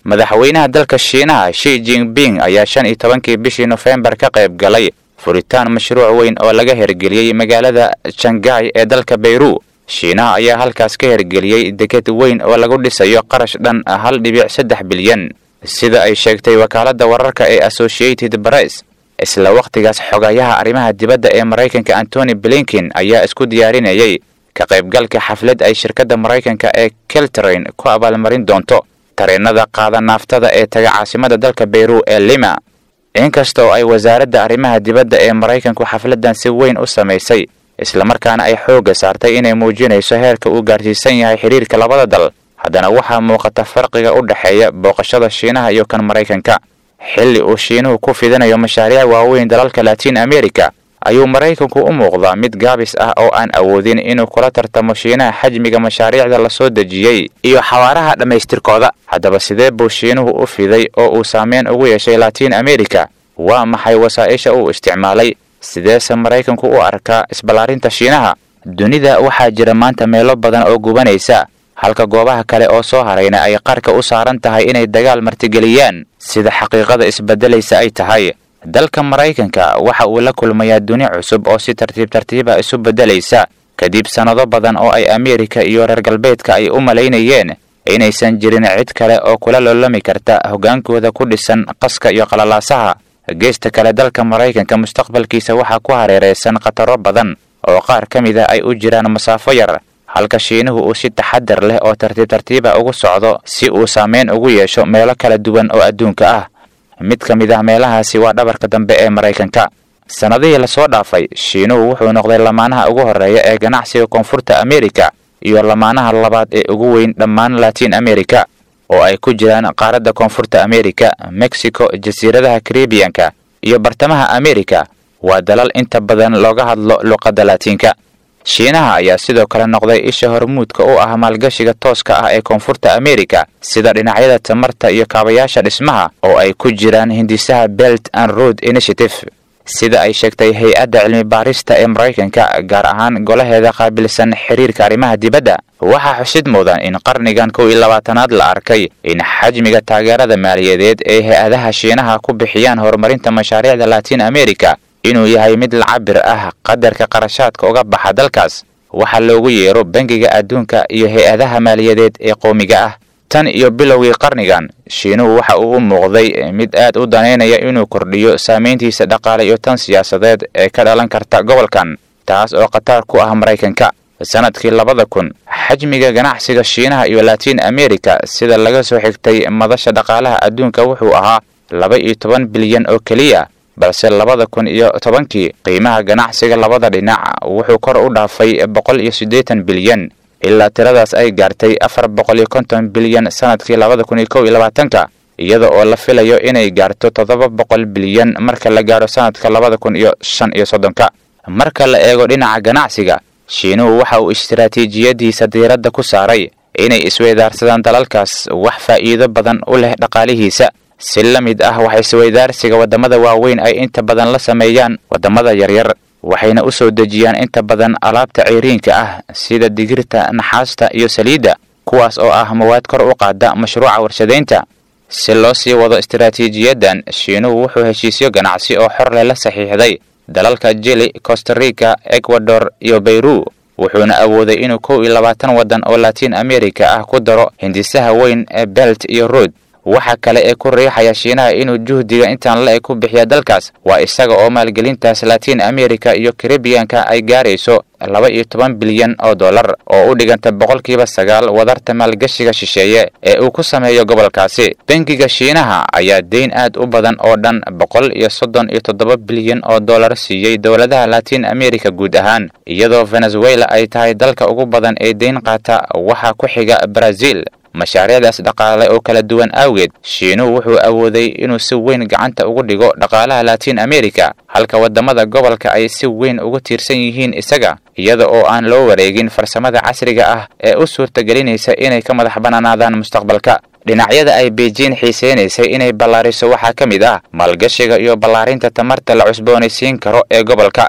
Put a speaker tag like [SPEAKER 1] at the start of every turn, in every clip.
[SPEAKER 1] madaxweynaha dalka shiinaha shi jinping ayaa shan iyo tobankii bishii nofembar ka qayb galay furitaan mashruuc weyn oo laga hergeliyey magaalada shangai ee dalka bayru shiinaha ayaa halkaas ka hergeliyey deked weyn oo lagu dhisayo qarash dhan hal dhibic saddex bilyan sida ay sheegtay wakaaladda wararka ee associated press isla wakhtigaas xogayaha arrimaha dibadda ee maraykanka antony blinken ayaa isku diyaarinayay ka qaybgalka xaflad ay shirkadda maraykanka ee keltrain ku abaalmarin doonto tareenada qaada naaftada ee taga caasimada dalka bayru ee lima inkasta oo ay wasaaradda arrimaha dibadda ee maraykanku xafladdan si weyn u samaysay islamarkaana ay xoogga saartay inay muujinayso heerka uu gaarsiisan yahay xidhiirka labada dal haddana waxaa muuqata farqiga u dhexeeya booqashada shiinaha iyo kan maraykanka xilli uu shiinuhu ku fidinayo mashaariic waaweyn dalalka latiin america ayuu maraykanku u muuqdaa mid gaabis ah oo aan awoodin inuu kula tartamo shiinaha xajmiga mashaariicda la soo dejiyey iyo xawaaraha dhammaystirkooda haddaba sidee buu shiinuhu u fiday oo uu saameyn ugu yeeshay latiin america waa maxay wasaa'isha uu isticmaalay sideese maraykanku u arkaa isballaarinta shiinaha dunida waxaa jira maanta meelo badan oo gubanaysa halka goobaha kale oo soo harayna ay qarka u saaran tahay inay dagaal martigeliyaan sida xaqiiqada isbeddelaysa ay tahay dalka maraykanka waxa uu la kulmayaa duni cusub oo si tartiib tartiiba isu beddelaysa kadib sannado badan oo ay ameerika iyo reer galbeedka ay u malaynayeen inaysan jirin cid kale oo kula loolami karta hoggaankooda ku dhisan qaska iyo qalalaasaha geesta kale dalka maraykanka mustaqbalkiisa waxaa ku hareeraysan khataro badan oo qaar ka mid a ay u jiraan masaafo yar halka shiinuhu uu si taxadar leh oo tartiib tartiiba ugu socdo si uu saameyn ugu yeesho meelo kala duwan oo adduunka ah mid ka mid ah meelahaasi waa dhabarka dambe ee maraykanka sannadihii lasoo dhaafay shiinuhu wuxuu noqday lamaanaha ugu horreeya ee ganacsiga koonfurta amerika iyo lamaanaha labaad ee ugu weyn dhammaan latiin america oo ay ku jiraan qaaradda koonfurta amerika mexico jasiiradaha karibiyanka iyo bartamaha amerika waa dalal inta badan looga hadlo luqadda laatiinka shiinaha ayaa sidoo kale noqday isha hormuudka u ah maalgashiga tooska ah ee koonfurta amerika sida dhinacyada tamarta iyo kaabayaasha dhismaha oo ay ku jiraan hindisaha belt and road initiative sida ay sheegtay hay-adda cilmi baarista ee maraykanka gaar ahaan golaheeda qaabilsan xiriirka arrimaha dibadda waxaa xusid mudan in qarnigan kow iyo labaatanaad la arkay in xajmiga taageerada maaliyadeed ee hay-adaha shiinaha ku bixiyaan horumarinta mashaariicda latiin america inuu yahay mid lacabir ah qadarka qarashaadka uga baxa dalkaas waxaa loogu yeero bangiga adduunka iyo hay-adaha maaliyadeed ee qowmiga ah tan iyo bilowgii qarnigan shiinuhu waxa uu u muuqday mid aad u danaynaya inuu kordhiyo saamayntiisa dhaqaale iyo tan siyaasadeed ee ka dhalan karta gobolkan taas oo khatar ku ah maraykanka sanadkii labada kun xajmiga ganacsiga shiinaha iyo latiin america sida laga soo xigtay madasha dhaqaalaha adduunka wuxuu ahaa laba iyo toban bilyan oo keliya balse labada kun iyo tobankii qiimaha ganacsiga labada dhinac wuxuu kor u dhaafay boqol iyo siddeetan bilyan ilaa tiradaas ay gaartay afar boqol iyo konton bilyan sanadkii labada kun iyo kow iyo labaatanka iyada oo la filayo inay gaarto toddoba boqol bilyan marka la gaaro sanadka labada kun iyo shan iyo soddonka marka la eego dhinaca ganacsiga shiinuhu waxa uu istaraatiijiyadiisa diiradda ku saaray inay isweydaarsadaan dalalkaas wax faa'iido badan u leh dhaqaalihiisa si la mid ah waxa isweydaarsiga waddamada waaweyn ay inta badan la sameeyaan waddamada yaryar waxayna u soo dejiyaan inta badan alaabta ceyriinka ah sida digirta naxaasta iyo saliidda kuwaas oo ah mawaad kor u qaada mashruuca warshadaynta si loo sii wado istaraatiijiyadan shiinuhu wuxuu heshiisyo ganacsi oo xor leh la saxiixday dalalka jili costarica ecuador iyo bayru wuxuuna awooday inuu kow iyo labaatan waddan oo latiin america ah ku daro hindisaha weyn ee belt iyo rood waxa kale ee ku riixaya shiinaha inuu juhdiga intaan la-eg ku bixiya dalkaas waa isaga oo maalgelintaas latiin america iyo karibiyanka ay gaarayso laba iyo toban bilyan oo dollar oo u dhiganta boqolkiiba sagaal wadarta maalgashiga shisheeye ee uu ku sameeyo gobolkaasi bangiga shiinaha ayaa deyn aad u badan oo dhan boqol iyo soddon iyo toddoba bilyan oo dollar siiyey dowladaha latiin america guud ahaan iyadoo venezuela ay tahay dalka ugu badan ee deyn qaata waxaa ku xiga brazil mashaariicdaas dhaqaale oo kala duwan awgeed shiinuhu wuxuu awooday inuu si weyn gacanta ugu dhigo dhaqaalaha latiin america halka waddamada gobolka ay si weyn ugu tiirsan yihiin isaga iyada oo aan loo wareegin farsamada casriga ah ee u suurtagelinaysa inay ka madax bannaanaadaan mustaqbalka dhinacyada ay beijing xiiseynaysay inay ballaariso waxaa ka mid ah maalgashiga iyo ballaarinta tamarta la cusboonaysiin karo ee gobolka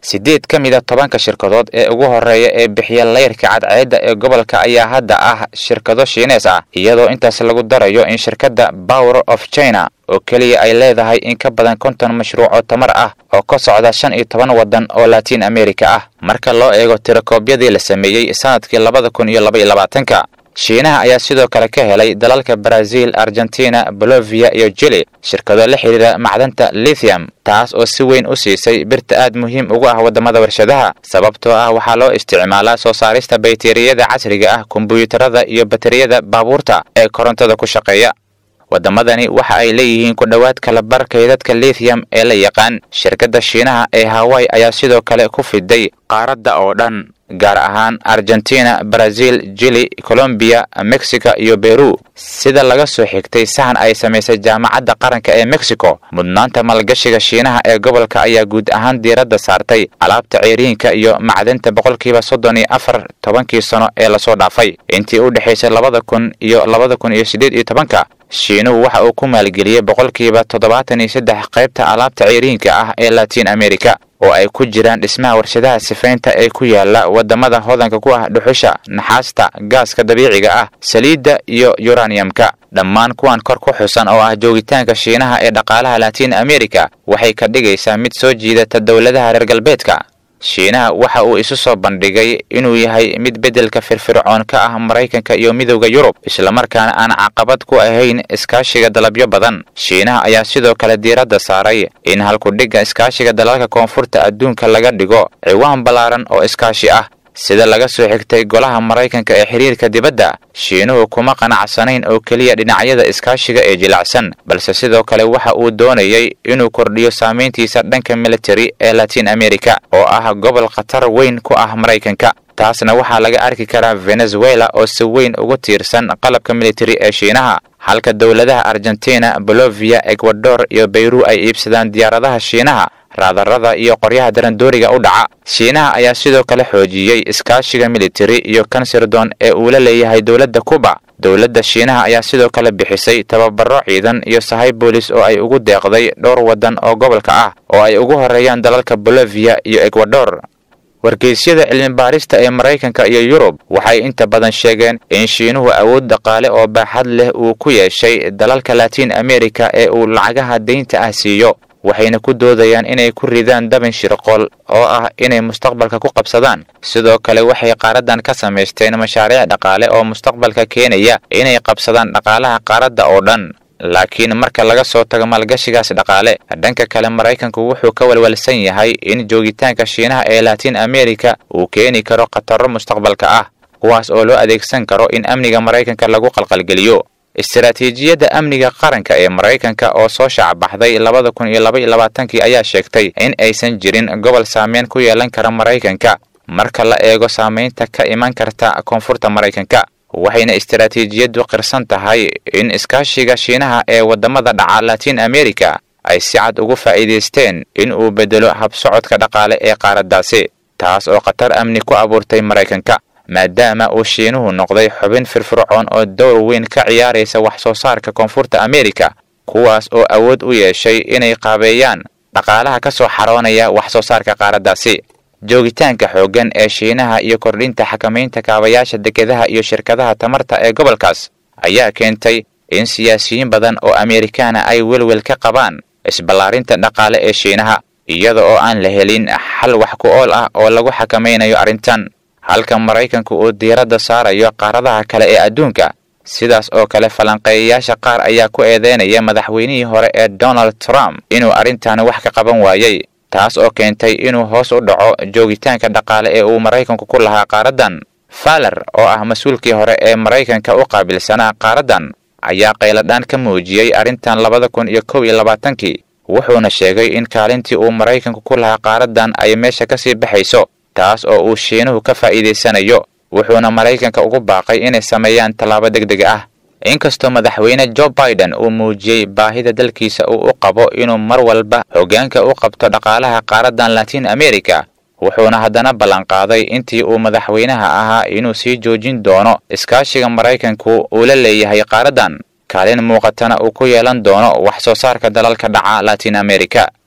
[SPEAKER 1] siddeed ka mid a tobanka shirkadood ee ugu horreeya ee bixiya layrka cadceedda ee gobolka ayaa hadda ah shirkado shiinees ah iyadoo intaas lagu darayo in shirkadda power of china oo keliya ay leedahay in ka badan konton mashruuc oo tamar ah oo ka socda shan iyo toban waddan oo latiin america ah marka loo eego tirakoobyadii la sameeyey sanadkii labada kun iyo laba iyo labaatanka shiinaha ayaa sidoo kale ka helay dalalka brazil argentina bolovia iyo jili shirkado la xidhiira macdanta lithium taas oo si weyn u siisay birta aad muhiim ugu ah waddamada warshadaha sababtoo ah waxaa loo isticmaalaa soo saarista bayteriyada casriga ah kombuyuutarada iyo bateriyada baabuurta ee korontada ku shaqeeya waddamadani waxa ay leeyihiin ku dhowaad kala bar kaydadka lithium ee la yaqaan shirkadda shiinaha ee hawaii ayaa sidoo kale ku fiday qaaradda oo dhan gaar ahaan argentina brazil jili colombiya mexico iyo beru sida laga soo xigtay sahan ay samaysay jaamacadda qaranka ee mexico mudnaanta maalgashiga shiinaha ee gobolka ayaa guud ahaan diiradda saartay alaabta ceeriinka iyo macdanta boqolkiiba soddon iyo afar tobankii sano ee lasoo dhaafay intii u dhexaysay labada kun iyo labada kun iyo siddeed iyo tobanka shiinuhu waxa uu ku maalgeliyey boqolkiiba toddobaatan iyo saddex qaybta alaabta ceeriinka ah ee latiin america oo ay ku jiraan dhismaha warshadaha sifaynta ee ku yaala waddamada hodanka ku ah dhuxusha naxaasta gaaska dabiiciga ah saliidda iyo yuraniyamka dhammaan kuwan kor ku xusan oo ah joogitaanka shiinaha ee dhaqaalaha latiin america waxay ka dhigaysaa mid soo jiidata dowladaha reer galbeedka shiinaha waxa uu isu soo bandhigay inuu yahay mid beddelka firfircoon ka ah maraykanka iyo midowda yurub islamarkaana aan caqabad ku ahayn iskaashiga dalabyo badan shiinaha ayaa sidoo kale diiradda saaray in halkudhigga iskaashiga dalalka koonfurta adduunka laga dhigo ciwaan ballaaran oo iskaashi ah sida laga soo xigtay golaha maraykanka ee xiriirka dibadda shiinuhu kuma qanacsanayn oo keliya dhinacyada iskaashiga ee jilacsan balse sidoo kale waxa uu doonayay inuu kordhiyo saamayntiisa dhanka militari ee latiin america oo ah gobol khatar weyn ku ah maraykanka taasna waxaa laga arki karaa venezuela oo si weyn ugu tiirsan qalabka militari ee shiinaha halka dowladaha argentina bolovia ecuador iyo bayru ay iibsadaan diyaaradaha shiinaha raadarada iyo qoryaha darandooriga u dhaca shiinaha ayaa sidoo kale xoojiyey iskaashiga militari iyo kansirdoon ee uu la leeyahay dowladda kuba dowladda shiinaha ayaa sidoo kale bixisay tababaro ciidan iyo sahay boolis oo ay ugu deeqday dhowr waddan oo gobolka ah oo ay ugu horeeyaan dalalka bolovia iyo ecuador wargeysyada cilmibaarista ee maraykanka iyo yurub waxay inta badan sheegeen in shiinuhu awood dhaqaale oo baaxad leh uu ku yeeshay dalalka latiin america ee uu lacagaha deynta ah siiyo waxayna ku doodayaan inay ku ridaan dabin shirqool oo ah inay mustaqbalka ku qabsadaan sidoo kale waxay qaaradan ka samaysteen mashaariic dhaqaale oo mustaqbalka keenaya inay qabsadaan dhaqaalaha qaaradda oo dhan laakiin marka laga soo tago maalgashigaas dhaqaale dhanka kale maraykanku wuxuu ka walwalsan yahay in joogitaanka shiinaha ee latiin america uu keeni karo khataro mustaqbalka ah kuwaas oo loo adeegsan karo in amniga maraykanka lagu qalqalgeliyo istaraatiijiyadda amniga qaranka ee maraykanka oo soo shaacbaxday labada kun iyo laba iyo labaatankii ayaa sheegtay in aysan jirin gobol saameyn ku yeelan kara maraykanka marka la eego saamaynta ka iman karta koonfurta maraykanka waxayna istaraatiijiyaddu qirsan tahay in iskaashiga shiinaha ee waddamada dhaca latiin america ay si cad ugu faa'iidaysteen in uu beddelo habsocodka dhaqaale ee qaaraddaasi taas oo khatar amni ku abuurtay maraykanka maadaama uu shiinuhu noqday xubin firfircoon oo dowr weyn ka ciyaaraysa wax soo saarka koonfurta america kuwaas oo awood u yeeshay inay qaabeeyaan dhaqaalaha ka soo xaroonaya wax soo saarka qaaraddaasi joogitaanka xooggan ee shiinaha iyo kordhinta xakamaynta kaabayaasha dekedaha iyo shirkadaha tamarta ee gobolkaas ayaa keentay in siyaasiyiin badan oo amerikaana ay welwel ka qabaan isballaarinta dhaqaale ee shiinaha iyada oo aan la helin xal wax ku ool ah oo lagu xakamaynayo arrintan halka maraykanku uu diiradda saarayo qaaradaha kale ee adduunka sidaas oo kale falanqeeyayaasha qaar ayaa ku eedeynaya madaxweynihii hore ee donald trump inuu arrintan wax ka qaban waayey taas oo keentay inuu hoos u dhaco joogitaanka dhaqaale ee uu maraykanku ku lahaa qaaraddan faller oo ah mas-uulkii hore ee maraykanka u qaabilsanaa qaaraddan ayaa qayladhaan ka muujiyey arrintan labada kun iyo kow iyo labaatankii wuxuuna sheegay in kaalintii uu maraykanku ku lahaa qaaraddan ay meesha ka sii baxayso taas oo uu shiinuhu ka faa'iidaysanayo wuxuuna maraykanka ugu baaqay inay sameeyaan tallaabo deg deg ah inkastoo madaxweyne jo biden uu muujiyey baahida dalkiisa uu u qabo inuu mar walba hoggaanka u qabto dhaqaalaha qaaraddan latiin america wuxuuna haddana ballanqaaday intii uu madaxweynaha ahaa inuu sii joojin doono iskaashiga maraykanku uu la leeyahay qaaraddan kaalin muuqatana uu ku yeelan doono wax soo saarka dalalka dhaca latiin america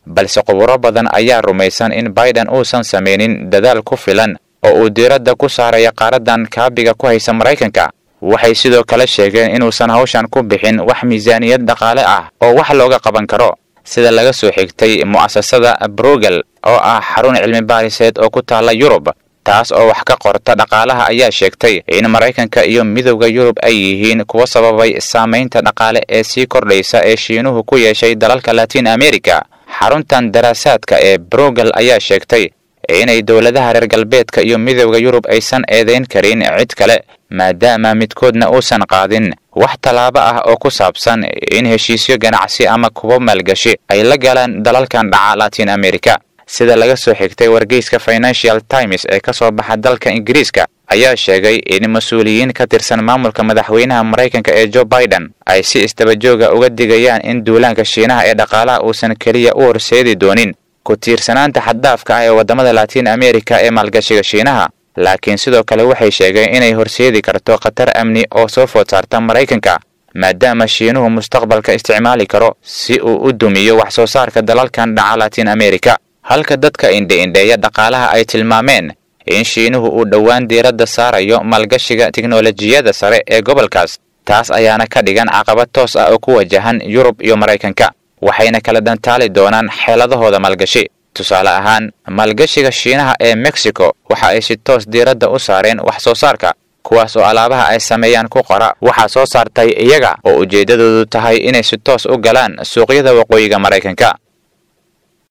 [SPEAKER 1] balse khuburo badan ayaa rumaysan in biden uusan samaynin dadaal ku filan oo uu diiradda ku saaraya qaaradan kaabiga ku haysa maraykanka waxay sidoo kale sheegeen inuusan hawshan ku bixin wax miisaaniyad dhaqaale ah oo wax looga qaban karo sida laga soo xigtay mu'asasada brugel oo ah xarun cilmi baariseed oo ku taalla yurub taas oo wax ka qorta dhaqaalaha ayaa sheegtay in maraykanka iyo midowda yurub ay yihiin kuwa sababay saamaynta dhaqaale ee sii kordhaysa ee shiinuhu ku yeeshay dalalka latiin america xaruntan daraasaadka ee brugel ayaa sheegtay inay dowladaha reer galbeedka iyo midowda yurub aysan eedayn karin cid kale maadaama midkoodna uusan qaadin wax tallaabo ah oo ku saabsan in heshiisyo ganacsi ama kuwo maalgashi ay la galaan dalalkan dhaca latiin america sida laga soo xigtay wargeyska financial times ee ka soo baxa dalka ingiriiska ayaa sheegay in mas-uuliyiin ka tirsan maamulka madaxweynaha maraykanka ee joe biden ay si istabajooga uga digayaan in duulaanka shiinaha ee dhaqaalaha uusan keliya u horseedi doonin ku tiirsanaanta xaddaafka ah ee waddamada latiin america ee maalgashiga shiinaha laakiin sidoo kale waxay sheegeen inay horseedi karto khatar amni oo soo food saarta maraykanka maadaama shiinuhu mustaqbalka isticmaali karo si uu u dumiyo wax soo saarka dalalkan dhaca latiin america halka dadka indhe-indheeya dhaqaalaha ay tilmaameen in shiinuhu uu dhowaan diiradda saarayo maalgashiga tiknolojiyada sare ee gobolkaas taas ayaana ka dhigan caqabad toos ah oo ku wajahan yurub iyo maraykanka waxayna kala dantaali doonaan xeeladahooda maalgashi tusaale ahaan maalgashiga shiinaha ee mexico waxa ay si toos diiradda u saareen wax soo saarka kuwaas oo alaabaha ay sameeyaan ku qora waxaa soo saartay iyaga oo ujeeddadoodu tahay inay si toos u galaan suuqyada waqooyiga maraykanka